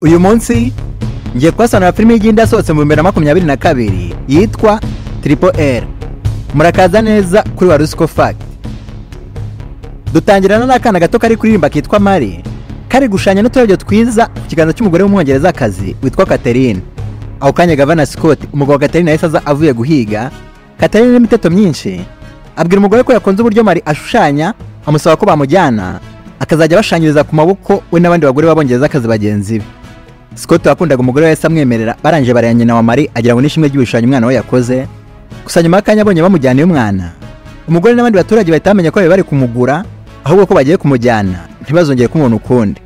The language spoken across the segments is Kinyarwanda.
uyu munsi ngiye kuhasobanura filime y'igenda yasohotse mu bihumbi bibiri na makumyabiri na kabiri yitwa triple r murakaza neza kuri warusiko fagiti dutangirana n'akana gato kari kuririmba kitwa mari kari gushanya n'uturabyo twiza ku kiganza cy'umugore w'umwongerezakazi witwa katerine ako kanya gavana scott umugabo wa katerine yahise aza avuye guhiga katerine n'imiteto myinshi abwira umugore ko yakunze uburyo mari ashushanya amusaba ko bamujyana akazajya abashanyiriza ku maboko we n'abandi bagore b'abongerezakazi bagenzi be Scott wakundaga umugore we yahise amwemerera barangije baraya nyina wa Mari agira ngo n'ishimwe ry'ibishushanyo umwana we yakoze gusa nyuma y'akanya abonye bamujyaniye umwana umugore n'abandi baturage bahita bamenya ko bari bari kumugura ahubwo ko bagiye kumujyana ntibazongere kumubona ukundi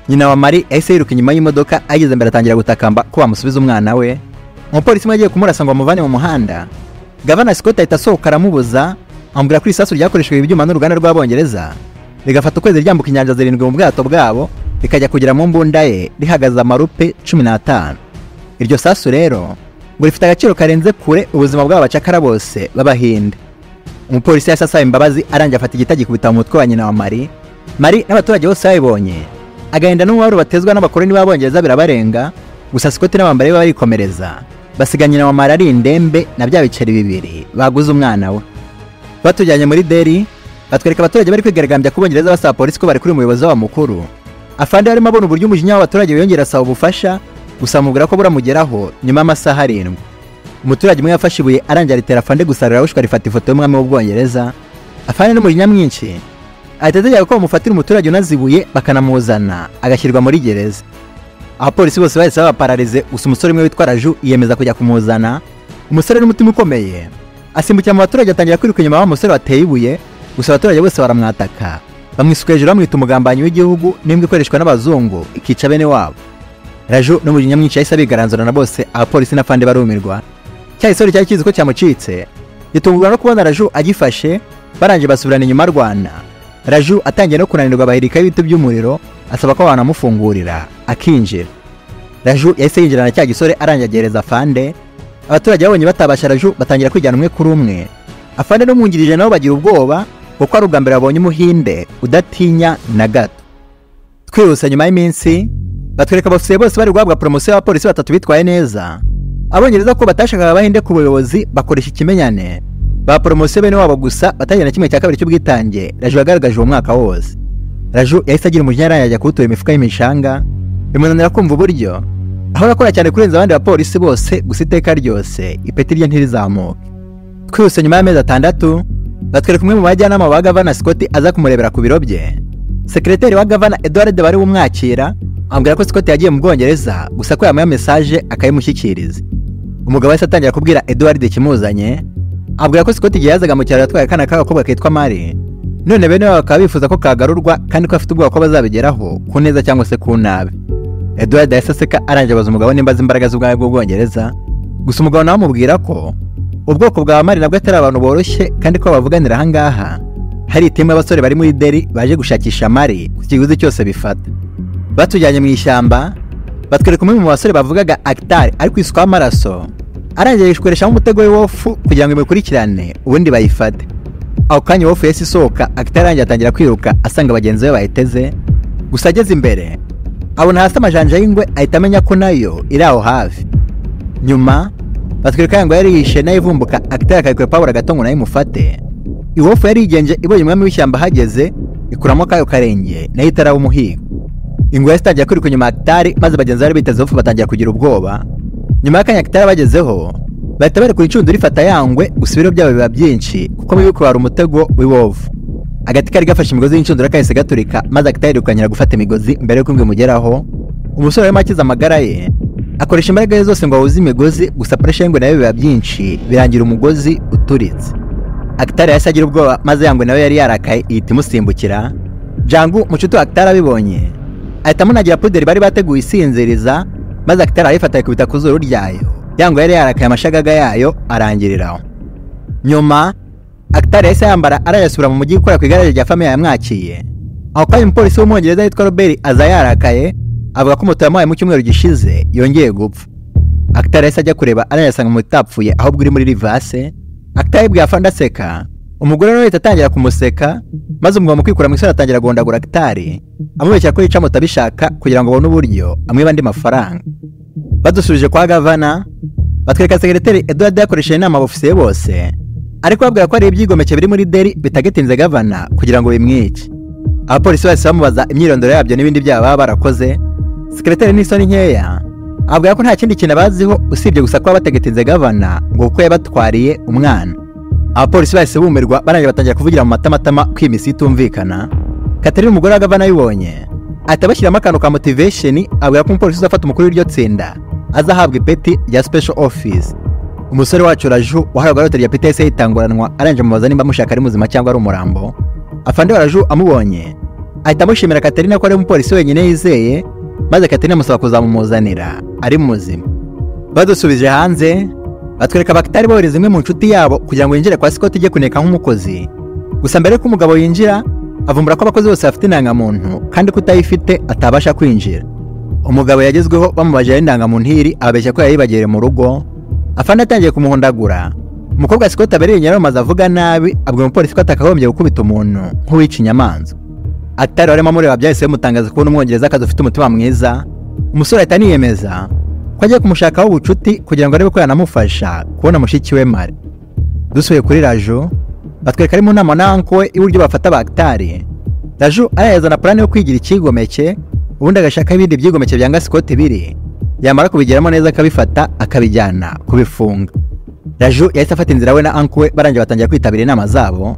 nyina wa Mari yahise yiruka inyuma y'imodoka ageze mbere atangira gutakamba ko bamusubiza umwana we umupolisi umwe agiye kumurasa ngo amuvane mu muhanda gavana Scott ahita asohoka aramubuza amubwira ko isasu ryakoreshejwe ibyuma n'uruganda rw'abongereza rigafata ukwezi ryambuka inyanja zirindwi mu bwato bwabo rikajya kugera mu mbunda ye rihagaze amarupe cumi n'atanu iryo sasu rero ngo rifite agaciro karenze kure ubuzima bw'aba bacakara bose b'abahinde umupolisi yahise asaba imbabazi arangiye afata igita gikubita mu mutwe wa nyina wa mari mari n'abaturage bose babibonye agahinda n'umubabaro batezwa n'abakoloni b'abongereza birabarenga gusa sikoti n'abambari be barikomereza basiga nyina wa mari ari indembe na bya biceri bibiri baguze umwana we batujyanye muri deri batwereka abaturage bari kwigaragambya ku bongereza basaba polisi ko bari kuri umuyobozi wabo mukuru afande yarimo abona uburyo umujinya w'abaturage wiyongera asaba ubufasha gusa amubwira ko buramugeraho nyuma y'amasaha arindwi umuturage umwe yafashe ibuye arangira ritera afande gusarura wishwa rifata ifoto y'umwami w'ubwongereza afande n'umujinya mwinshi ahita ategeka ko bamufatira umuturage unazibuye bakanamuzana agashyirwa muri gereza abapolisi bose bahise babapararize gusa umusore umwe witwa raju yiyemeza kujya kumuzana umusore n'umutima ukomeye asimbukira mu baturage atangira kwiruka inyuma y'umusore wateye ibuye gusa abaturage bose baramwataka bamwisuka hejuru bamwita umugambanyi w'igihugu n'imbwa ikoreshwa n'abazungu ikica bene wabo raju n'umujinya mwinshi yahise abigaranzura na bose abapolisi n'afande barumirwa cya gisore cyari kizi ko cyamucitse gitungurwa no kubona raju agifashe barangije basubirana inyuma arwana raju atangiye no kunanirwa bahirika y'ibiti by'umuriro asaba ko banamufungurira akinjira raju yahise yinjirana na cya gisore arangiye agereza fande abaturage babonye batabasha raju batangira kwijyana umwe kuri umwe afande n'umwungirije nabo bagira ubwoba kuko ari ubwa mbere babonye umuhinde udatinya na gato twihuse nyuma y'iminsi batwereka abofisiye bose bari guhabwa poromosiyo y'abapolisi batatu bitwaye neza abongereza ko batashakaga abahinde ku buyobozi bakoresha ikimenyane ba poromosiyo bene wabo gusa batagira na kimwe cya kabiri cy'ubwitange raju yagaragaje uwo mwaka wose raju yahise agira umujinya arangiye ajya kuwutura imifuka y'imishanga bimunanira kumva uburyo aho yakora cyane kurenza abandi bapolisi bose gusa iteka ryose ipeti rye ntirizamuke twihuse nyuma y'amezi atandatu batwereka umwe mu bajyanama ba gavana Scott aza kumurebera ku biro bye sekreteri wa gavana Edward bari bumwakira amubwira ko Scott yagiye mu Bwongereza gusa ko yamuha message akayimushyikiriza umugabo wese atangira kubwira Edward ikimuzanye abwira ko Scott igihe yazaga mu cyaro yatwaye akana k'agakobwa kitwa Mari none bene babo bakaba bifuza ko kagarurwa kandi ko afite ubwoba ko bazabigeraho ku neza cyangwa se ku nabi Edward yahise aseka arangiye abaza umugabo nimba azi imbaraga z'ubwami bw'Ubwongereza gusa umugabo nawe amubwira ko ubwoko bwa mari nabwo atari abantu boroshye kandi ko bavuganira ahangaha hari iteme y'abasore bari muri deri baje gushakisha mari ku kiguzi cyose bifata batujyanye mu ishyamba batwereka umwe mu basore bavugaga agitari ari kwisukaho amaraso arangiye yishwereshamo umutego w'iwofu kugira ngo imukurikirane ubundi bayifate ako kanya iwofu yahise isohoka agitari arangiye atangira kwiruka asanga bagenzi be bayiteze gusa ageze imbere abona hasi amajanja y'ingwe ahita amenya ko nayo iri aho hafi nyuma batwereka yango yari yishe nayo ivumbuka agitera akayikura pawura gato ngo nayo imufate iwofu yari yigenje ibonye umwami w'ishyamba ahageze ikuramo akayo karenge nayo itaraba umuhigo ingwe yahise itangira kwiruka inyuma agitari maze bagenzi bari biteze iwofu batangira kugira ubwoba nyuma y'akanya agitari bagezeho bahita barekura incundura ifata yangwe gusa ibiro byabo biba byinshi kuko mubi kubara umutego w'iwofu agati kari gafashe imigozi y'incundura kahise gaturika maze agitari yirukanyira gufata imigozi mbere y'uko imwe imugeraho umusore warimo akiza amagara ye akoresha imbaraga ze zose ngo ahuze imigozi gusa puresha y'ingwe nayo biba byinshi birangira umugozi uturitse agitari yahise agira ubwoba maze yangwe nawe yari yarakaye ihita imusimbukira jangu mushuti wa agitari abibonye ahita amunagira puderi bari bateguye isinziriza maze agitari arayifata ayikubita ku zuru ryayo yangwe yari yarakaye amashagaga yayo arangiriraho nyuma agitari yahise yambara arayasubira mu mujyi gukora ku igare rya famiye yamwakiye aho kwari umupolisi w'umwongereza witwa robert aza yarakaye avuga ko moto yamuhaye mu cyumweru gishize yongeye gupfa agitari yahise ajya kureba arayasanga moto itapfuye ahubwo iri muri rivase agitari yibwiye afande aseka umugore nawe ahita atangira kumuseka maze umugabo mu kwikura mu isura atangira guhondagura gitari amubeshya ko yica moto abishaka kugira ngo abone uburyo amwiba andi mafaranga badusubije kwa gavana batwereka segereteri eduard yakoresheje inama abofisiye bose ariko babwira ko hari ibyigomeke biri muri deri bitagatinze gavana kugira ngo bimwice abapolisi bahise bamubaza imyirondoro yabyo n'ibindi byaha baba barakoze segereteri n'isoni nkeya avuga ko nta kindi kintu abaziho usibye gusa kuba batagetinze gavana ngo kuko yabatwariye umwana abapolisi bahise bumirwa barangira batangira kuvugira mu matamatama ko iyi misi itumvikana katarina umugore wa gavana ayibonye ahita bashyiramo akantu ka motivation avuga ko umupolisi uzafata umukuru w'iryo tsinda azahabwa ipeti rya special office umusore wacu raju wahawe rwa rya pts yitanguranwa arangije amubaza nimba amushaka ari muzima cyangwa ari umurambo afande wa raju amubonye ahita amushimira katarina ko ari umupolisi wenyine yizeye maze katarina amusaba kuzamumuzanira ari muzima badusubije hanze batwereka abakitari bohereza imwe mu nshuti yabo kugira ngo yinjire kwa sikoti ijye kuneka nk'umukozi gusa mbere y'uko umugabo yinjira avumbura ko abakozi bose bafite indangamuntu kandi ko utayifite atabasha kwinjira umugabo yagezweho bamubaje indangamuntu iri ababeshya ko yayibagiriye mu rugo afande atangiye kumuhondagura umukobwa sikoti abereye nyaramaze avuga nabi abwira umupolisi ko atakagombye gukubita umuntu nk'uwica inyamanza atari warimo mureba byahise bimutangaza kubona umwongereza akazi ufite umutima mwiza umusore ahita aniyemeza ko agiye kumushakaho ubucuti kugira ngo arebe ko yanamufasha kubona mushiki we mari dusuye kuri raju batwereka ari mu nama na anko we iburyo bafata abagitari raju arayazana purani yo kwigira icyigomeke ubundi agashaka ibindi byigomeke byanga sikoti biri yamara kubigeramo neza akabifata akabijyana kubifunga raju yahise afata inzira we na anko we barangira batangira kwitabira inama zabo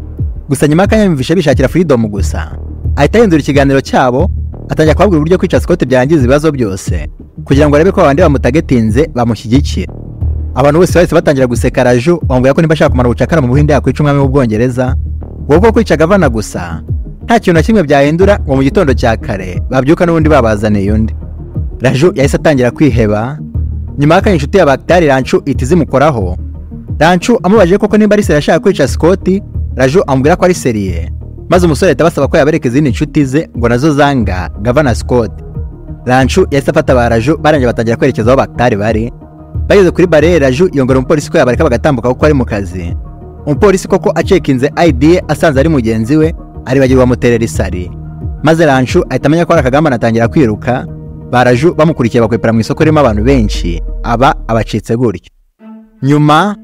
gusa nyuma y'akanya yumvisha bishakira freedom gusa ahita ahindura ikiganiro cyabo atangira kubabwira uburyo kwica sikoti byangiza ibibazo byose kugira ngo arebe ko abandi bamutagetinze bamushyigikira abantu bose bahise batangira guseka raju bamubwira ko niba ashaka kumara ubucakara mu buhinde yakwica umwami w'ubwongereza wowe bwo kwica gavana gusa nta kintu na kimwe byahindura ngo mu gitondo cya kare babyuka n'ubundi babazaniye undi raju yahise atangira kwiheba nyuma y'akanya inshuti ya bagitari rancu ihita izimukoraho rancu amubajije koko nimba ari seri ashaka kwica sikoti raju amubwira ko ari seriye maze umusore ahita abasaba ko yabereka izindi nshuti ze ngo nazo zanga gavana Scott rancu yahise afata ba raju barangira batangira kwerekeza aho bakitari bari bageze kuri barere raju yongera umupolisi ko yabareka bagatambuka kuko ari mu kazi umupolisi koko acekinze ID ye asanze ari mugenzi we aribagirwa bamuterera isari maze rancu ahita amenya ko hari akagambane atangira kwiruka ba raju bamukurikiye bakwepera mu isoko ririmo abantu benshi aba abacitse gutyo nyuma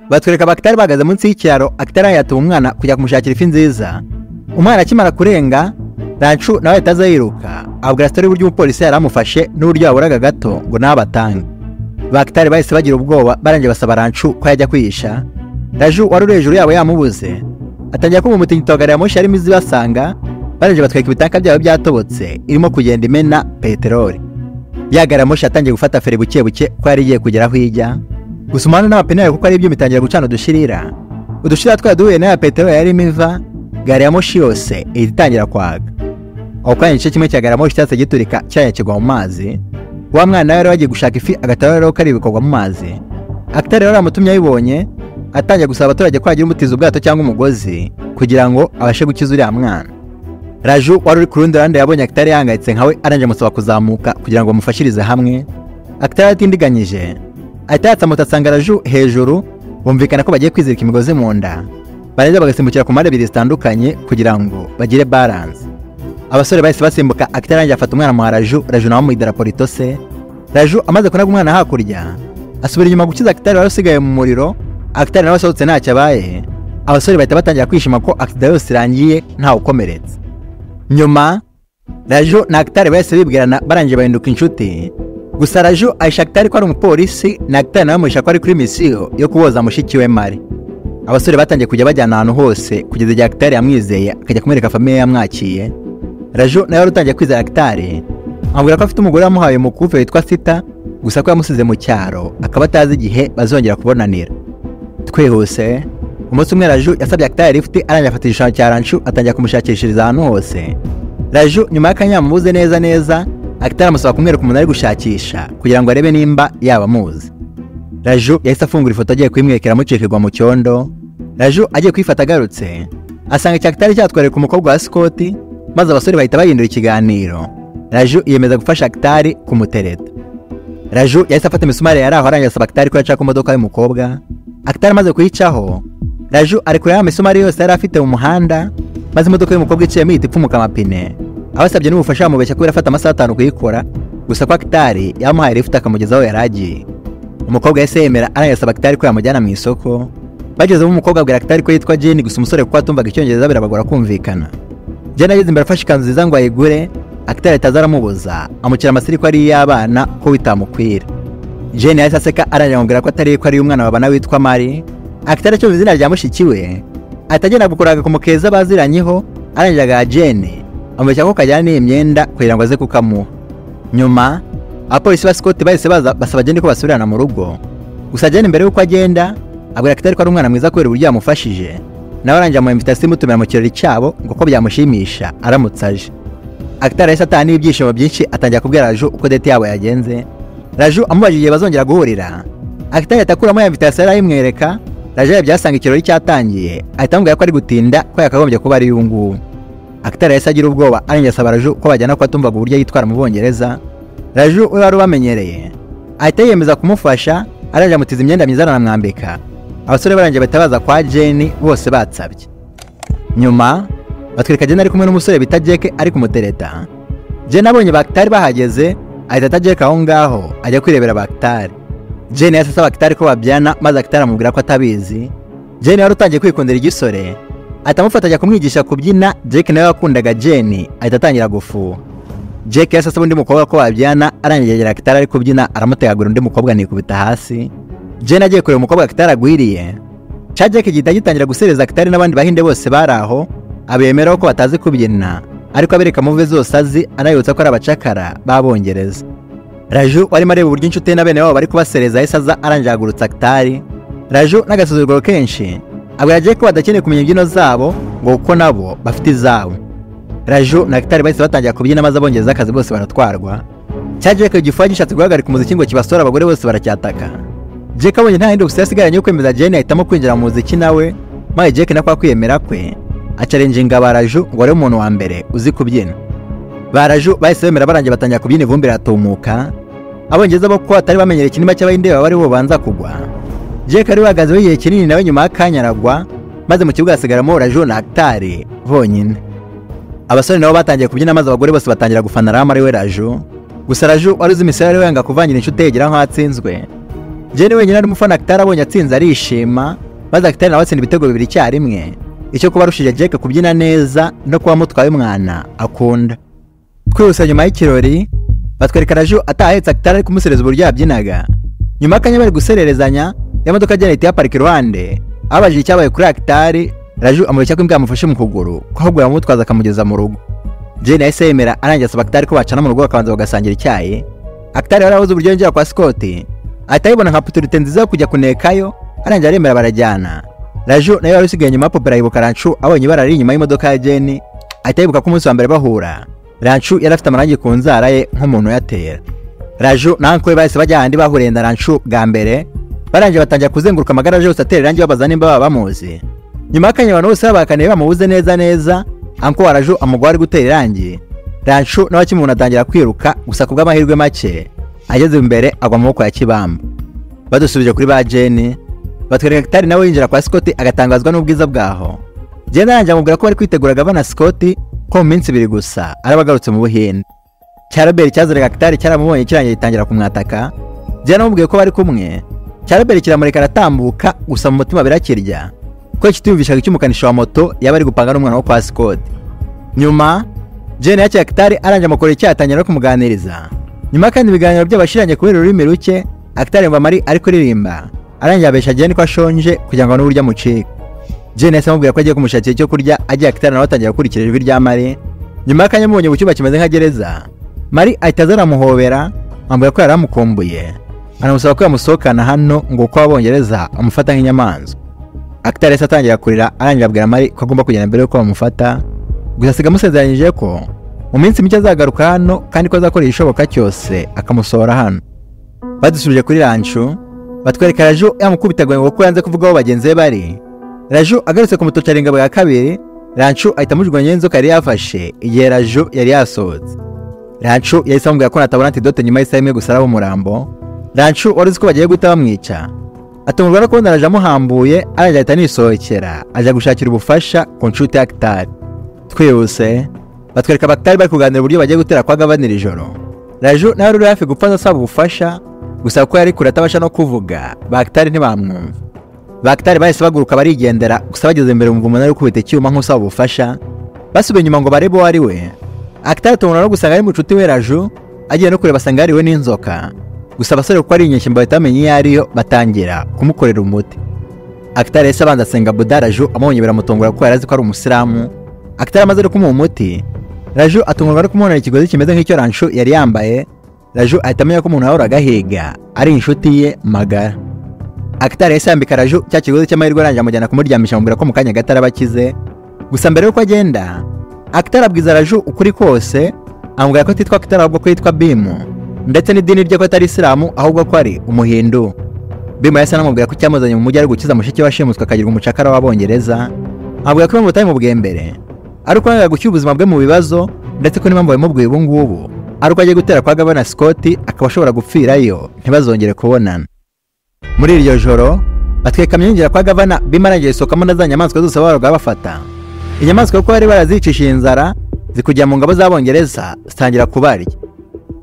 batwereka bakitari bahagaze munsi y'ikiraro akitari yatuye umwana kujya kumushakira ifi nziza umwana akimara kurenga rancu nawe ahita aza yiruka abwira sitori uburyo umupolisi yari amufashe n'uburyo yaburaga gato ngo nawe abatange bakitari bahise bagira ubwoba barangiye basaba rancu ko yajya kwihisha raju wari uri hejuru yabo yamubuze atangira kumumutingito gari ya moshi yarimo izibasanga barangiye batwereka ibitanka byabo byatobotse irimo kugenda imena peteroli ya gari ya moshi yatangiye gufata feri buke buke ko yari igiye kugera aho ijya gusa umuhanda n'amapine yayo kuko ari ibyuma itangira gucana udushirira udushirira twari duhuye n'aya peteroli yarimo iva gari ya moshi yose ihita itangira kwaga aho kanya igice kimwe cya gari ya moshi cyahise giturika cyanya kigwa mu mazi wa mwana nawe yari wagiye gushaka ifi agatara rero kari bikorwa mu mazi akitari rero amutumye ayibonye atangiye gusaba abaturage ko yagira umutiza ubwato cyangwa umugozi kugira ngo abashe gukiza uriya mwana raju wari uri ku rundi ruhande yabonye akitari yahangayitse nkawe arangije amusaba kuzamuka kugira ngo bamufashirize hamwe akitari atindiganyije ahita yatsa moto asanga raju hejuru bumvikana ko bagiye kwizirika imigozi mu nda barangiza bagasimbukira ku mpande ebyiri zitandukanye kugira ngo bagire baranse abasore bahise basimbuka akitarangiye afata umwana muha raju raju nawe mu idarapo ritose raju amaze kunaga umwana hakurya asubira inyuma gukiza akitari wari usigaye mu muriro akitari nawe asohotse ntacyo abaye abasore bahita batangira kwishima ko akitari yose irangiye ntawe ukomeretse nyuma raju na akitari bahise bibwirana barangiye bahinduka inshuti gusa raju ayisha akitari ko ari umupolisi na akitari nawe amuhisha ko ari kuri misiyo yo kuboza mushiki we mari abasore batangiye kujya bajyana ahantu hose kugeza igihe akitari yamwizeye akajya kumwereka famiye yamwakiye raju nawe wari utangiye kwizera akitari amubwira ko afite umugore wamuhaye umukufe witwa sita gusa ko yamusize mu cyaro akaba atazi igihe bazongera kubonanira twihuse umunsi umwe raju yasabye akitari lifuti arangiye afata igishushanyo cya rancu atangira kumushakishiriza ahantu hose raju nyuma y'akanya yamubuze neza neza akitari amusaba kumwereka umuntu ari gushakisha kugira ngo arebe nimba yaba amuzi raju yahise afungura ifoto agiye kuyimwekera amucikirwa mu cyondo raju agiye kuyifata agarutse asanga icya kitari cyatwereka umukobwa wa sikoti maze abasore bahita bahindura ikiganiro raju yemeza gufasha kitari kumutereta raju yahise afata imisumari yari aho arangiza asaba kitari ko yaca ku modoka y'umukobwa akitari amaze kuyicaho raju ari kureba ya misumari yose yari afite mu muhanda maze imodoka y'umukobwa iciyemo ihita ipfumuka amapine abasabye n'ubufasha bamubeshya kubera afata amasaha atanu kuyikora gusa ko akitari yamuhaye lifuti akamugeza aho yari agiye umukobwa yahise yemera anayasaba akitari ko yamujyana mu isoko bagezemo umukobwa abwira akitari ko yitwa jeni gusa umusore kuko atumvaga icyongereza birabagora kumvikana jeni ageze imbere afashe ikanzu nziza ngo ayigure akitari ataza aramubuza amushyira amasiri ko ari iy'abana ko bitamukwira jeni yahise aseka arangije amubwira ko atari ko ari umwana babana witwa mari akitari acyumva izina rya mushiki we ahita agenda gukora agakomo keza baziranyeho arangije agaha jeni amubeshya ko kajyana n'iyi myenda kugira ngo aze kukamuha nyuma abapolisi ba sikoti bahise baza basaba jeni ko basubirana mu rugo gusa jeni mbere y'uko agenda abwira akitari ko ari umwana mwiza kubera uburyo yamufashije nawe arangije amuha invitasiyo imutumira mu kirori cyabo ngo ko byamushimisha aramutse aje akitari yahise ataha n'ibyishimo byinshi atangira kubwira raju uko dete yabo yagenze raju amubajije igihe bazongera guhurira akitari ahita akuramo ya invitasiyo yari ayimwereka raju yarebye asanga ikirori cyatangiye ahita amubwira ko ari gutinda ko yakagombye kuba ari uyu nguyu akitari yahise agira ubwoba arengera asaba raju ko bajyana kuko atumvaga uburyo yitwara mu bwongereza raju we wari ubamenyereye ahita yiyemeza kumufasha arangije amutiza imyenda myiza aranamwambika abasore barangije bahita baza kwa jeni bose batsabye nyuma batwereka jeni ari kumwe n'umusore bita jeke ari kumutereta jeni abonye bakitari bahageze ahita ata jeke aho ngaho ajya kwirebera bakitari jeni yahise asaba bakitari ko babyana maze akitari amubwira ko atabizi jeni wari utangiye kwikundira igisore ahita amufata ajya kumwigisha kubyina jeke nawe wakundaga jeni ahita atangira gufuha jeke yahise asaba undi mukobwa ko babyana arangije agera akitari ari kubyina aramutegagura undi mukobwa anikubita hasi jeni agiye kureba umukobwa akitari agwiriye ca jeke gihita gitangira gusereza akitari n'abandi bahinde bose bari aho abemeraho ko batazi kubyina ariko abereka muve zose azi anabibutsa ko ari abacakara b'abongereza raju warimo areba uburyo inshuti ye na bene wabo bari kubasereza yahise aza arangije ahagurutsa akitari raju n'agasuzuguro kenshi abwira jeke ko badakeneye kumenya imbyino zabo ngo kuko nabo bafite izabo raju na akitari bahise batangira kubyina maze abongereza akazi bose baratwarwa cya jeke gifuha gishatse guhagarika umuziki ngo kibasore abagore bose baracyataka jeke abonye nta yindi opsiyo yasigaranye yo kwemeza jeni ahitamo kwinjira mu muziki nawe maze jeke nako kwiyemera kwe acarenjinga ba raju ngo arebe umuntu wa mbere uzi kubyina ba raju bahise bemera barangiye batangira kubyina ivumbi riratumuka abongereza bo kuko batari bamenyereye ikinima cy'abahinde baba ari bo babanza kugwa Jake wari wahagazeho igihe kinini nawe nyuma y'akanya aragwa maze mu kibuga hasigaramo Raju na Actari bonyine abasore nabo batangiye kubyina maze abagore bose batangira gufana Rama ari we Raju gusa Raju wari uzi imisoro yari wanga kuvangira inshuti ye igira nk'uwatsinzwe Jane wenyine ari umufana Actari abonye atsinze arishima maze Actari nawe atsinda ibitego bibiri icyarimwe icyo kuba arushije Jake kubyina neza no kuba amutwaye umwana akunda twihuse nyuma y'ikirori batwereka Raju atahetse Actari ari kumusereza uburyo yabyinaga nyuma y'akanya bari gusererezanya ya modoka agenda ihita iyaparika iruhande abajije icyabaye kuri akitari raju amureshya ko imbwa yamufashe mu kuguru ko ahubwo yamutwaza akamugeza mu rugo jane yahise yemera arangiza asaba akitari ko bacana mu rugo bakabanza bagasangira icyayi akitari yari abuze uburyo yongera kwa sikoti ahita ayibona nka puturite nziza yo kujya kunekayo arangiza aremera barajyana raju nayo wari usigaye nyuma ya popera yibuka rancu abonye ibara riri inyuma y'imodoka ya jane ahita yibuka ko umunsi wa mbere bahura rancu yari afite amarangi ku nzara ye nk'umuntu uyatera raju na uncle we bahise bajya ahandi bahuriye na rancu bwa mbere barangije batangira kuzenguruka amagaraje yose atera irangi babaza nimba baba bamuzi nyuma y'akanya abantu bose babakaniye bamubuze neza neza anko waraju amugwa ari gutera irangi rancu nawe akimuntu atangira kwiruka gusa ku bw'amahirwe make ageze imbere agwa mu maboko ya kibamba badusubije kuri ba jeni batwereka kitari nawe yinjira kwa sikoti agatangazwa n'ubwiza bwaho jeni arangije amubwira ko bari kwitegura gavana sikoti ko mu minsi ibiri gusa araba agarutse mu buhinde cya robert cyazeraga kitari cyaramubonye kirangiye gitangira kumwataka jeni amubwiye ko bari kumwe cyarabere kiramureka aratambuka gusa mu mutima birakirya ko kitiyumvishaga icy'umukanishi wa moto yaba ari gupanga n'umwana wo kwa sikodi nyuma jeni yakiye akitari arangije amakoro icyayatangira no kumuganiriza nyuma kandi ibiganiro by'abashiranye kubera ururimi ruke akitari yumva mari ari kuririmba arangiye abesha jeni ko ashonje kugira ngo n'uburyo amucika jeni yahise amubwira ko agiye kumushakira icyo kurya agiye akitari nawe atangira gukurikira ijwi rya mari nyuma y'akanya amubonye mu cyumba kimeze nka gereza mari ahita aza aramuhobera amubwira ko yari amukumbuye anamusaba ko yamusohokana hano ngo uko abongereza amufata nk'inyamanzwa akitari yahise atangira kurira arangira abwira mari ko agomba kugenda mbere y'uko bamufata gusa asiga amusezeranyije ko mu minsi mike azagaruka hano kandi ko azakora igishoboka cyose akamusohora hano badusubije kuri rancu batwereka raju yamukubitaga ngo kuko yanze kuvuga aho bagenzi be bari raju agarutse kumutocara ingabo ya kabiri rancu ahita amujugunya y'inzoka yari yafashe igihe raju yari yasohotse rancu yahise amubwira ko natabona antidote nyuma y'isaha imwe gusa araba umurambo rancu wari uzi ko bagiye guhita bamwica atungurwa no kubona araje amuhambuye araje ahita anisohokera ajya gushakira ubufasha ku nshuti ya Kitari twihuse batwereka Bakitari bari kuganira uburyo bagiye gutera kwa Gavanira ijoro Raju nawe ruri hafi gupfa asaba ubufasha gusa kuko yari kure atabasha no kuvuga Bakitari ntibamwumva Bakitari bahise baguruka barigendera gusa bageze imbere umva umuntu ari gukubita icyuma nk'usaba ubufasha basubiye inyuma ngo barebe uwo ari we Akitari atungurwa no gusanga ari mu nshuti we Raju agiye no kureba asanga yariwe n'inzoka gusa abasore kuko ari inyeshyamba bahita bamenya iyo ariyo batangira kumukorera umuti akitari yahise abanza asenga buda raju amubonye biramutungura kuko yari azi ko ari umusilamu akitari amaze no kumuha umuti raju atungurwa no kumubonera ikigozi kimeze nk'icyo ranshu yari yambaye raju ahita amenya ko umuntu yahoraga ahiga ari inshuti ye magara akitari yahise yambika raju cya kigozi cy'amahirwe arangije amujyana kumuryamisha amubwira ko mu kanya gato araba akize gusa mbere y'uko agenda akitari abwiza raju ukuri kose amubwira ko atitwa akitari ahubwo ko yitwa bimu ndetse n'idini rye ko atari isilamu ahubwo ko ari umuhindu bima yahise anamubwira ko icyamuzanye mu mujyi ari gukiza mushiki we washimuswe akagirwa umucakara w'abongereza amubwira ko impamvu batabimubwiye mbere ari uko yangaga gushyira ubuzima bwe mu bibazo ndetse ko n'impamvu babimubwiye ubu ngubu ari uko agiye gutera kwa gabana sikoti akaba ashobora gupfirayo ntibazongere kubonana muri iryo joro batwika amyinjira kwa gavana bima arangije isohokamo na za nyamaswa zose babaga bafata inyamaswa kuko bari barazicishije inzara zikujya mu ngabo z'abongereza zitangira kubarya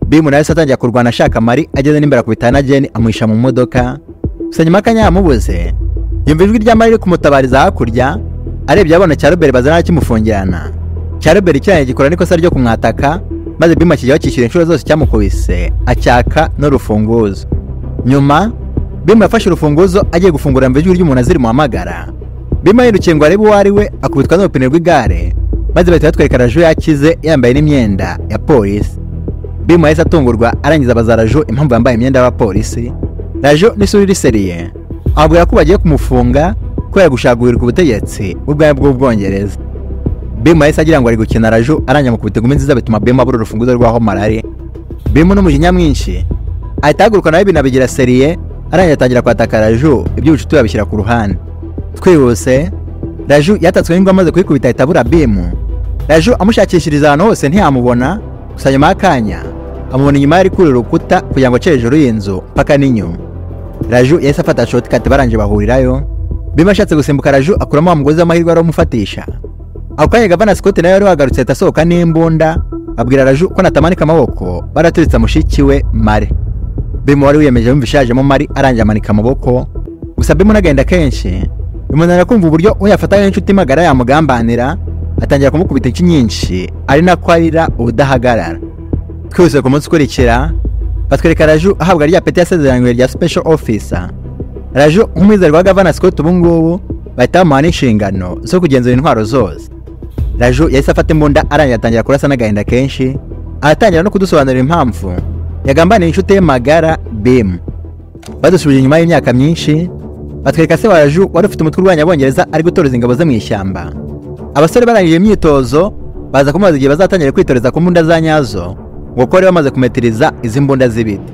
bimu nawe se atangira kurwana ashaka mari ageze n'imbere akubita na jeni amuhisha mu modoka gusa nyuma y'akanya yamubuze yumva ijwi rya mari riri kumutabariza hakurya arebye abona cya robert bazana kimufungirana cya robert ikirangiye gikora n'ikosa ryo kumwataka maze bimu akijya bakishyura inshuro zose cyamukubise acyaka n'urufunguzo nyuma bimu yafashe urufunguzo agiye gufungura yumva ijwi ry'umuntu aziri muhamagara bimu yirukiye ngo arebe uwo ari we akubitwa n'urupine rw'igare maze bahita batwereka raju yakize yambaye n'imyenda ya polisi bimu yahise atungurwa arangiza abaza rajo impamvu yambaye imyenda y'abapolisi rajo n'isura iriseriye ababwira ko bagiye kumufunga kubera gushagurirwa ubutegetsi ubwayo bw'ubwongereza bimu yahise agira ngo ari gukina rajo arangira mukubita gumi nziza bituma bimu abura urufunguzo rw'aho marari bimu n'umujinya mwinshi ahita ahaguruka nawe binabigira seriye arangiza atangira kwataka rajo iby'ubucuti babishyira ku ruhande twihuse rajo yatatswe n'ingwa amaze kuyikubita ahita abura bimu rajo amushakishiriza ahantu hose ntiyamubona gusa nyuma y'akanya amubona inyuma yari kuri urukuta kugira ngo ace hejuru y'inzu mpaka n'inyuma raju yahise afata shotikati barangije bahurirayo bima ashatse gusimbuka raju akuramo wa mugozi w'amahirwe wari umufatisha ako kanya gavana sikoti nawe wari wagarutse ahita asohoka n'imbunda abwira raju ko natamanika amaboko baraturitse mushiki we mare bima wari wiyemeje yumva ishajemo mari arangiye amanika amaboko gusa bima unagenda kenshi bimunanira kumva uburyo uyafataho inshuti magara yamugambanira atangira kumukubita inshyi nyinshi ari nako arira ubudahagarara twihuse ku munsi ukurikira batwereka raju ahabwa rya peti yasezeranywe rya special officer raju nk'umwizerwa wa gavana scott ubu ngubu bahita bamuha n'inshingano zo kugenzura intwaro zose raju yahise afata imbunda arangira atangira kurasa n'agahinda kenshi aratangira no kudusobanurira impamvu yagambaniye inshuti ye magara bimu badusubije inyuma y'imyaka myinshi batwereka se wa raju wari ufite umutwe urwanya abongereza ari gutoreza ingabo ze mu ishyamba abasore barangije imyitozo baza kumubaza igihe bazatangira kwitoreza ku mbunda za nyazo ngo kuko bari bamaze kumetiriza izi mbunda z'ibiti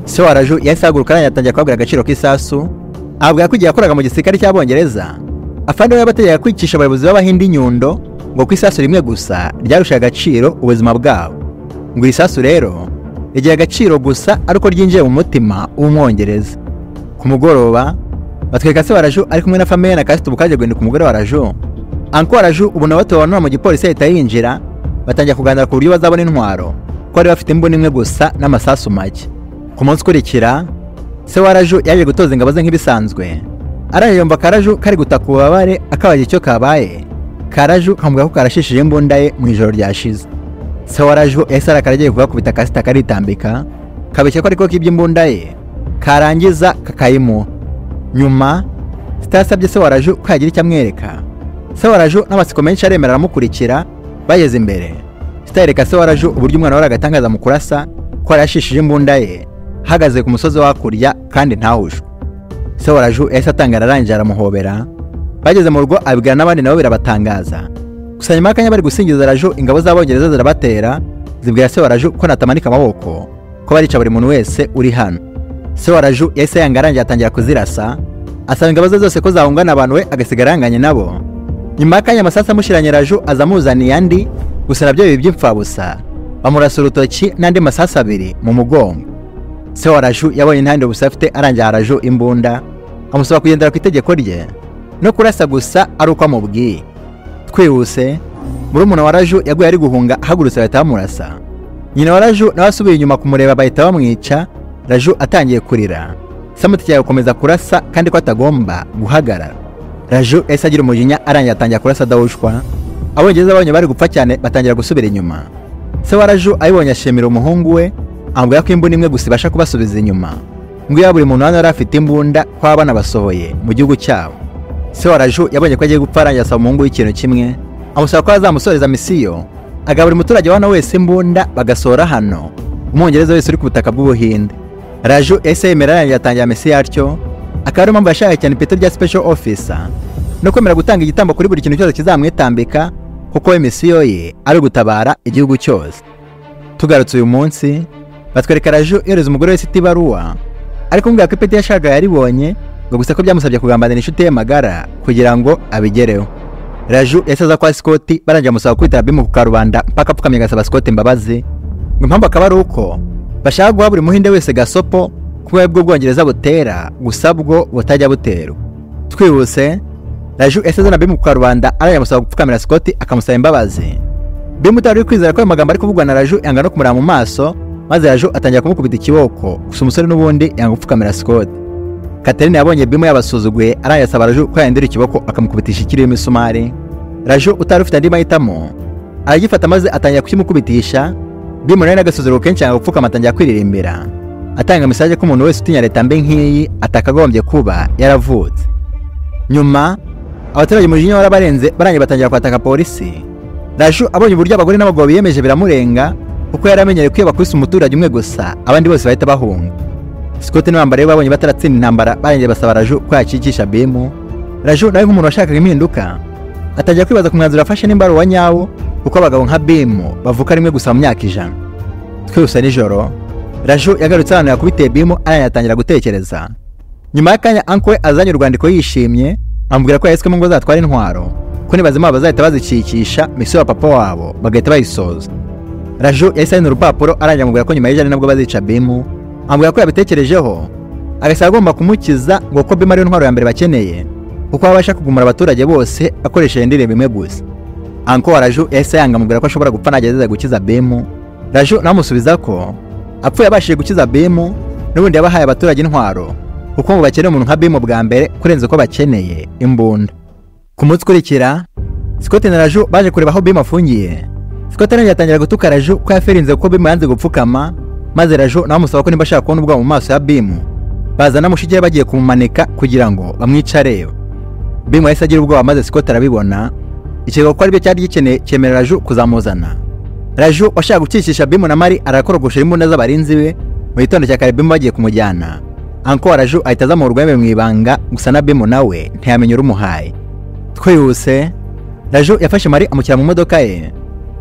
se wa raju yahise ahaguruka arangiye atangira kubabwira agaciro k'isasu ababwira ko igihe yakoraga mu gisirikare cy'abongereza afande we yabategeka kwicisha abayobozi b'abahindi nyundo ngo ku isasu rimwe gusa ryarushaga agaciro ubuzima bwabo ngo iri sasu rero rigira agaciro gusa ari uko ryinjiye mu mutima w'umwongereza ku mugoroba batwereka se wa raju ari kumwe na famiye na kasite ubukaje guhinduka umugore wa raju Anko Raju ubu nawe tubanura mu gipolisi ahita yinjira batangira kuganira ku buryo bazabona intwaro ko bari bafite imbunda imwe gusa n'amasasu make ku munsi ukurikira se wa Raju yaje gutoza ingabo ze nk'ibisanzwe arangije yumva Karaju kari gutaka ububabare akabaje icyo kabaye Karaju kamubwira ko karashishije imbunda ye mu ijoro ryashize se wa Raju yahise arakara agiye kugakubita kasita karitambika kabeshya ko ariko kibye imbunda ye karangiza kakayimuha nyuma sita yasabye se wa Raju ko yagira icyo amwereka se wa raju n'amatsiko menshi aremera aramukurikira bageze imbere sitayereka se wa raju uburyo umwana wari agatangaza mu kurasa ko yarashishije imbunda ye ahagaze ku musozi wakurya kandi ntawujwe se wa raju yahise atangara arangije aramuhobera bageze mu rugo abibwira n'abandi nabo birabatangaza gusa nyuma y'akanya bari gusingiza raju ingabo z'abongereza zirabatera zibwira se wa raju ko natamanika amaboko ko barica buri muntu wese uri hano se wa raju yahise yanga arangiye atangira kuzirasa asaba ingabo ze zose ko zahungana abantu we agasigara yanganye nabo nyuma y'akanya amasasu amushiranye raju aza amuzaniye andi gusa nabyo biba iby'imfabusa bamurasa urutoki n'andi masasu abiri mu mugongo se wa raju yabonye intandiro gusa afite arangira raju imbunda amusaba kugendera ku itegeko rye no kurasa gusa ari uko amubwiye twihuse murumuna wa raju yaguye ari guhunga ahagurutse bahita bamurasa nyina wa raju nawe asubiye inyuma kumureba bahita bamwica raju atangiye kurira samutegeka gukomeza kurasa kandi ko atagomba guhagarara raju yahise agira umujinya arangiye atangira kurasa adahushwa abongereza babonye bari gupfa cyane batangira gusubira inyuma se wa raju ayibonye ashimira umuhungu we amubwira ko imbunda imwe gusa ibasha kubasubiza inyuma ngo iya buri muntu hano yari afite imbunda ko abana basohoye mu gihugu cyabo se wa raju yabonye ko agiye gupfa arangiye asaba umuhungu w'ikintu kimwe amusaba ko azamusoreza misiyo agaha buri muturage wa hano wese imbunda bagasohora hano umwongereza wese uri ku butaka bw'ubuhinde raju yahise yemera arangiye atangira misiyo yatyo akaba ariyo mpamvu yashakaga cyane ipeti rya special officer no kwemera gutanga igitambo kuri buri kintu cyose kizamwitambika kuko we misiyo ye ari ugutabara igihugu cyose tugarutse uyu munsi batwereka raju yohereza umugore wese iti ibaruwa ariko mbwira ko ipeti yashakaga yaribonye ngo gusa ko byamusabye kugambanira inshuti ye magara kugira ngo abigereho raju yasaza kwa sikoti barangira amusaba kwitaba bimu ku karubanda mpaka apfukamye agasaba sikoti imbabazi ngo impamvu akaba ari uko bashaka guha buri muhinde wese gasopo kuba aribwo bwongereza butera gusa bwo butajya buterwa twihuse raju yasize na bimu ku karubanda arayamusaba gupfukamira sikoti akamusaba imbabazi bimu utari kwizera ko ayo magambo ari kuvugwa na raju yanga no kumureba mu maso maze raju atangira kumukubita ikiboko gusa umusore n'ubundi yanga gupfukamira sikoti katerine yabonye bimu yabasuzuguye arayasaba raju ko yahindura ikiboko akamukubitisha ikiriho imisumari raju utari ufite andi mahitamo aragifata maze atangira kukimukubitisha bimu nawe n'agasuzuguro kenshi yanga gupfukama atangira kwiririmbira atanga mesaje ko umuntu wese utinya leta mbi nk'iyi atakagombye kuba yaravutse nyuma abaturage umujinya warabarenze barangiye batangira kwataka polisi raju abonye uburyo abagore n'abagabo biyemeje biramurenga kuko yari amenyereye kwiba kuri umuturage umwe gusa abandi bose bahita bahunga sikoti n'abambari be babonye bataratsinda intambara barangiye basaba raju ko yakikisha bimu raju nawe nk'umuntu washakaga impinduka atangira kwibaza ku mwanzuro afashe nimba ari uwa nyawo kuko abagabo nka bimu bavuka rimwe gusa mu myaka ijana twihuse nijoro raju yagarutse ahantu yakubiteye bimu arangiye atangira gutekereza nyuma y'akanya anko we azanye urwandiko yishimye amubwira ko yahiswemo ngo azatwara intwaro ko nibazima bazahita bazicikisha misiyo ya papa wabo bagahita bayisoza raju yahise ahina urupapuro arangira amubwira ko nyuma y'ijana nabwo bazica bimu amubwira ko yabitekerejeho agasaba agomba kumukiza ngo kuko bimu ariyo ntwaro ya mbere bakeneye kuko baba abasha kugumura abaturage bose akoresheje indirimbo imwe gusa anko wa raju yahise yanga amubwira ko ashobora gupfa nagerageza gukiza bimu raju nawe amusubiza ko apfuye abashije gukiza bimu n'ubundi yabahaye abaturage intwaro kuko ngo bakeneye umuntu nka bimu bwa mbere kurenza uko bakeneye imbunda ku munsi ukurikira sikoti na raju baje kureba aho bimu afungiye sikoti arangiye atangira gutuka raju ko yaferinze kuko bimu yanze gupfukama maze raju nawe amusaba ko niba ashaka kubona ubwabo mu maso ya bimu bazana mushiki we bagiye kumumanika kugira ngo bamwicarebe bimu yahise agira ubwoba maze sikoti arabibona ikirego ko aribyo cyari gikeneye cyemerera raju kuzamuzana raju washaka gukikisha bimu na mari arakorogosha imbunda z'abarinzi be mu gitondo cya kare bimu bagiye kumujyana anko wa raju ahita azamuha urwembe mu ibanga gusa na bimu nawe ntiyamenya urumuhaye twihuse raju yafashe mari amushyira mu modoka ye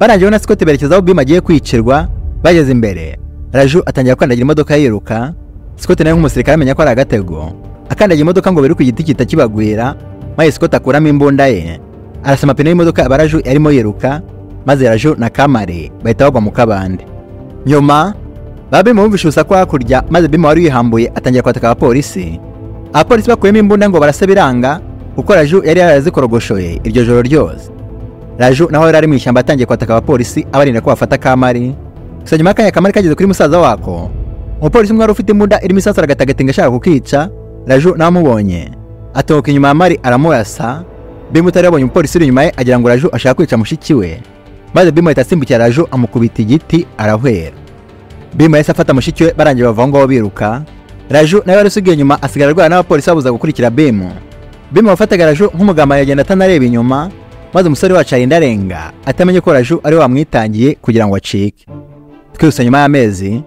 barangije na sikoti berekeza aho bimu agiye kwicirwa bageze imbere raju atangira kwandagira imodoka yiruka sikoti nawe nk'umusirikare amenya ko ari agatego akandagira imodoka ngo biri ku giti gihita kibagwira maze sikoti akuramo imbunda ye arasa amapine y'imodoka aba raju yarimo yiruka maze raju na kamari bahita bagwa mu kabande nyuma ba bimu bumvishe urusaku hakurya maze bimu wari wihambuye atangira kwataka abapolisi abapolisi bakuyemo imbunda ngo barasa biranga kuko raju yari yarazikorogoshoye iryo joro ryose raju naho yari ari mu ishyamba atangiye kwataka abapolisi abarinda ko bafata kamari gusa nyuma y'akanya kamari kageze kuri musaza wako umupolisi umwe wari ufite imbunda irimo isasu aragatagatanga ashaka kukica raju nawe amubonye atunguka inyuma ya mari aramurasa bimu utari yabonye umupolisi uri inyuma ye agira ngo raju ashaka kwica mushiki we maze bimu ahita asimbukira raju amukubita igiti arahwera bimu yahise afata mushiki we barangiye bava aho ngaho biruka raju nawe wari usigaye inyuma asigara arwana n'abapolisi babuza gukurikira bimu bimu wafataga raju nk'umugambanyi agenda atanareba inyuma maze umusore wacu arinda arenga atamenye ko raju ari we wamwitangiye kugira ngo acike twihuse nyuma y'amezi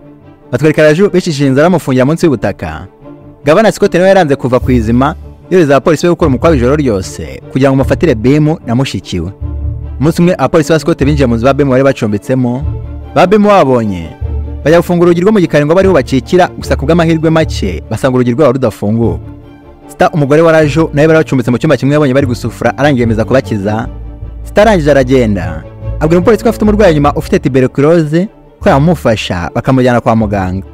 batwereka raju bicishije inzara bamufungira munsi y'ubutaka gavana sikoti nawe yaranze kuva ku izima yohereza abapolisi be gukora umukwabo ijoro ryose kugira ngo bamufatire bimu na mushiki we umunsi umwe abapolisi ba sikoti binjiye mu nzu ba bimu bari bacumbitsemo ba bimu babonye bajya gufungura urugi rwo mu gikari ngo bariho bakikira gusa ku bw'amahirwe make basanga urugi rwabo rudafunguka sita umugore wa raju nawe bari bacumbitse mu cyumba kimwe yabonye bari gusufura arangiye yemeza kubakiza sita arangije aragenda abwira umupolisi ko afite umurwayi nyuma ufite tuberculoze ko yamumufasha bakamujyana kwa muganga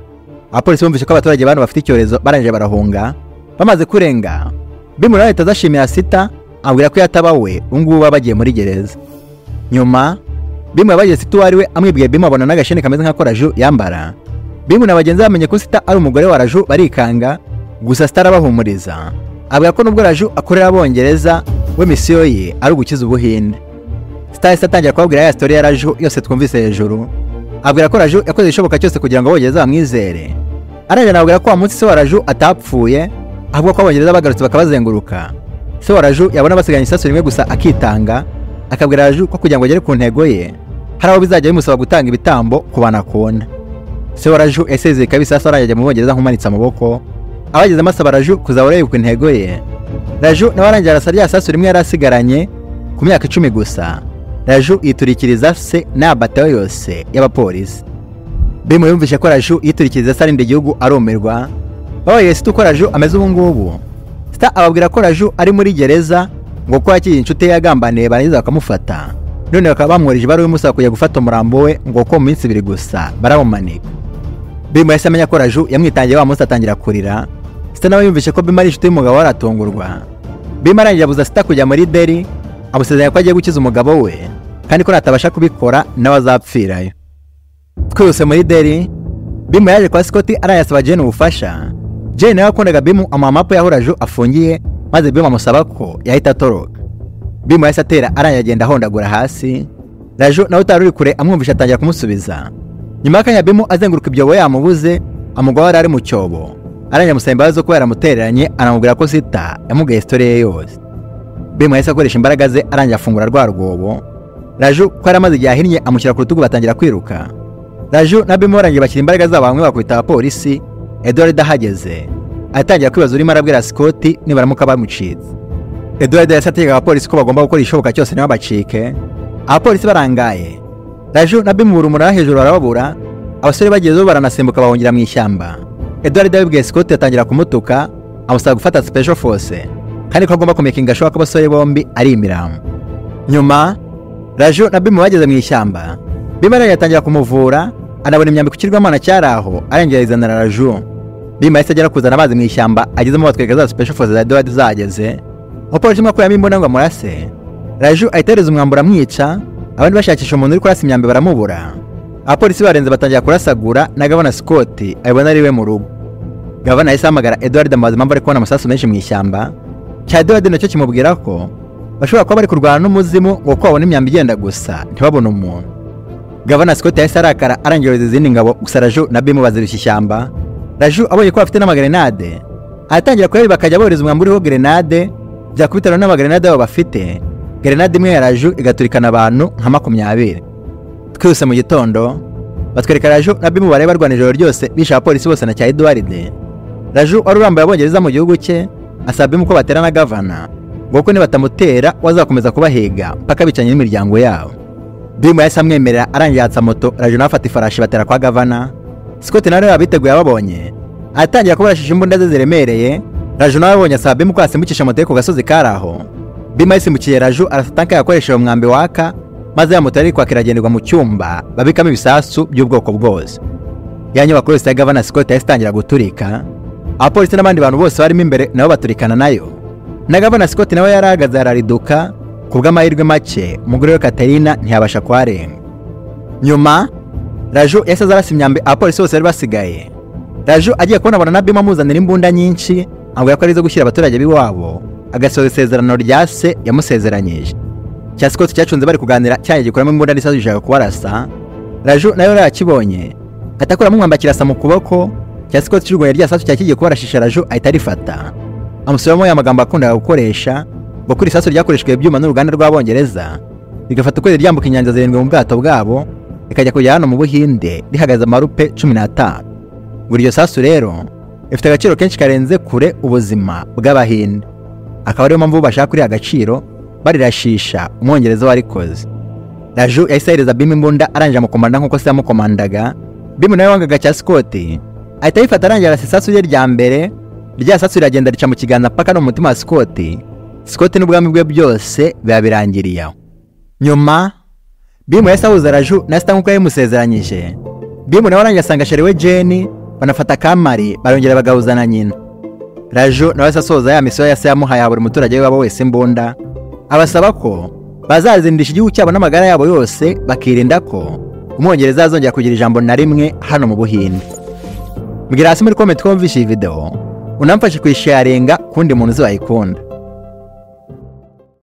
abapolisi bumvise ko abaturage bano bafite icyorezo barangije barahunga bamaze kurenga bimura leta adashimira sita ambwira ko yataba we ubungubu baba bagiye muri gereza nyuma bimu yabagize sita uwo ari we amwibwiye bimu abona n'agasheni kameze nk'ako raju yambara bimu na bagenzi be bamenye ko sita ari umugore wa raju barikanga gusa sita arabahumuriza abwira ko nubwo raju akorera abongereza we misiyo ye ari ugukiza ubuhinde sita yahise atangira kubabwira ya sitori ya raju yose twumvise hejuru abwira ko raju yakoze igishoboka cyose kugira ngo abongereza bamwizere arangije anababwira ko wa munsi se wa raju atapfuye ahubwo ko abongereza bagarutse bakabazenguruka se wa raju yabona basiganye isasu rimwe gusa akitanga akabwira raju ko kugira ngo agere ku ntego ye hari aho bizajya bimusaba gutanga ibitambo ku bantu akunda se wa raju yasezeye kabisa isasu arangije ajya mu bongereza nkumanitse amaboko abagezemo asaba raju kuzahora yibuka intego ye raju nawe arangije arasa rya sasu rimwe yari asigaranye ku myaka icumi gusa raju yiturikiriza se n'abatayo yose y'abapolisi bimu yumvise ko raju yiturikiriza se arinda igihugu arumirwa babaye sita uko raju ameze ubu ngubu sita ababwira ko raju ari muri gereza ngo ko yakiriye inshuti ye yagambaniye barangiza bakamufata none bakaba bamwohereje ibaruwa imusaba kujya gufata umurambo we ngo ko mu minsi ibiri gusa baramumanika bimu yahise amenya ko raju yamwitangiye wa munsi atangira kurira sita nawe yumvise ko bimu ari inshuti y'umugabo we aratungurwa bimu arangiye abuza sita kujya muri deri amusezeranya ko agiye gukiza umugabo we kandi ko natabasha kubikora nawe azapfirayo twihuse muri deri bimu yaje kwa sikoti arayasaba jeni ubufasha jeni nawe yakundaga bimu amuha mapu y'aho raju afungiye maze bimu amusaba ko yahita atoroka bimu yahise atera arangiye agenda ahondagura hasi raju nawe utari uri kure amwumvisha atangira kumusubiza nyuma y'akanya bimu azenguruka ibyobo yamubuze amugwa yari ari mu cyobo arangiye amusaba imbabazi zo kuba yaramutereranye anamubwira ko sita yamugaye sitori ye yose bimu yahise akoresha imbaraga ze arangiye afungura rwa rwobo raju ko yari amaze igihe ahinnye amushyira ku rutugu batangira kwiruka raju na bimu barangiye bashyira imbaraga zabo bamwe bakubita abapolisi eduward udahageze atangira kwibaza urimo arabwira sikoti nibaramuka bamucitse eduward yahise ategeka abapolisi ko bagomba gukora igishoboka cyose ntibabacike abapolisi barangaye raju na bimu buri umunara hejuru barababura abasore bagezeho baranasimbuka bahungira mu ishyamba eduward yabibwiye sikoti atangira kumutuka amusaba gufata special force kandi ko agomba kumekinga ashoboka ko abasore bombi ari imiramu nyuma raju na bimu bageze mu ishyamba bimu arangije atangira kumuvura anabona imyambi ku kirwamana cyari aho arengera izanira raju bimu yahise agera kuzana amazi mu ishyamba agezemo batwereka za special forces za eduward zahageze umupolisi umwe akuyemo imbunda ngo amurase raju ahita yohereza umwambaro amwica abandi bashakisha umuntu uri kurasa imyambi baramubura abapolisi barenze batangira kurasagura na gavana scott abibona ari we mu rugo gavana yahise ahamagara eduward amubaza impamvu ari kubona amasasu menshi mu ishyamba cya eduward nacyo kimubwira ko bashobora kuba bari kurwana n'umuzimu ngo ko babona imyambi igenda gusa ntibabone umuntu gavana scott yahise arakara arangiroza izindi ngabo gusa raju na bimu bazirushya ishyamba raju abonye ko bafite n'amagrenade aratangira kureba bakajya bohereza umwambaro uriho grenade bya kubitana n'amagrenade babo bafite grenade imwe ya raju igaturikana abantu nka makumyabiri twihuse mu gitondo batwereka raju na bimu bareba barwana ijoro ryose bishe abapolisi bose na cya eduwaride raju wari urambuye abongereza mu gihugu cye asaba bimu ko batera na gavana ngo kuko nibatamutera wazakomeza kubahiga mpaka bicanye n'imiryango yabo bimu yahise amwemerera arangiye yatsa moto raju nawe afata ifarashi batera kwa gavana sikoti nawe yabiteguye ababonye aratangira kubarashisha imbunda ze ziremereye raju nawe abonye asaba bimu ko yasimbukisha moto ye ku gasozi kari aho bimu yayisimbukiye raju arasa tanka yakoresheje umwambi waka maze ya moto yari kwaka iragenderwa mu cyumba babikamo ibisasu by'ubwoko bwose ya nyubako yose ya gavana sikoti yahise itangira guturika abapolisi n'abandi bantu bose barimo imbere nabo baturikana nayo na gavana sikoti nawe yari ahagaze arariduka ku bw'amahirwe make umugore we katarina ntiyabasha kuharenga nyuma raju yahise aza arasa imyambi abapolisi bose bari basigaye raju agiye kubonabona na bimu amuzanira imbunda nyinshi ambwira ko ari izo gushyira abaturage b'iwabo agasoza isezerano rya se yamusezeranyije cya sikoti cyacunze bari kuganira cyaje gikuramo imbunda n'isasu gishaka kubarasa raju nawe yari yakibonye atakuramo umwamba kirasa mu kuboko cya sikoti cy'urwanya rya sasu cyakigiye kubarashisha raju ahita arifata amusubiramo ya magambo yakundaga gukoresha ngo kuri isasu ryakoreshejwe ibyuma n'uruganda rw'abongereza rigafata ukwezi ryambuka inyanja zirindwi mu bwato bwabo rikajya kujya hano mu buhinde rihagaze amarupe cumi n'atanu buri iryo sasu rero rifite agaciro kenshi karenze kure ubuzima bw'abahinde akaba ariyo mpamvu bashaka kuriha agaciro barirashisha umwongereza warikoze raju yahise ahereza bimu imbunda arangije amukomanda nk'uko se yamukomandaga bimu nawe wangaga cya sikoti ahita ayifata arangira arasa isasu rye rya mbere rya sasu riragenda rica mu kiganza paka no mu mutima wa sikoti sikoti n'ubwami bwe byose biba birangiriye aho nyuma bimu yahise ahuza raju na sita nk'uko yabimusezeranyije bimu nawe arangiye asanga sheri we jeni banafata kamari barongera bagahuzana nyina rajo nawe se asoza ya misiyo yase yamuhaye ya buri muturage wabo wese mbunda abasaba ko bazazindisha igihugu cyabo n'amagara yabo yose bakirinda ko umwongereza azongera kugira ijambo na rimwe hano mu buhinde mbwira hasi muri komenti ko wumvise iyi video unamfashe kuyisharinga ku wundi muntu uzayikunda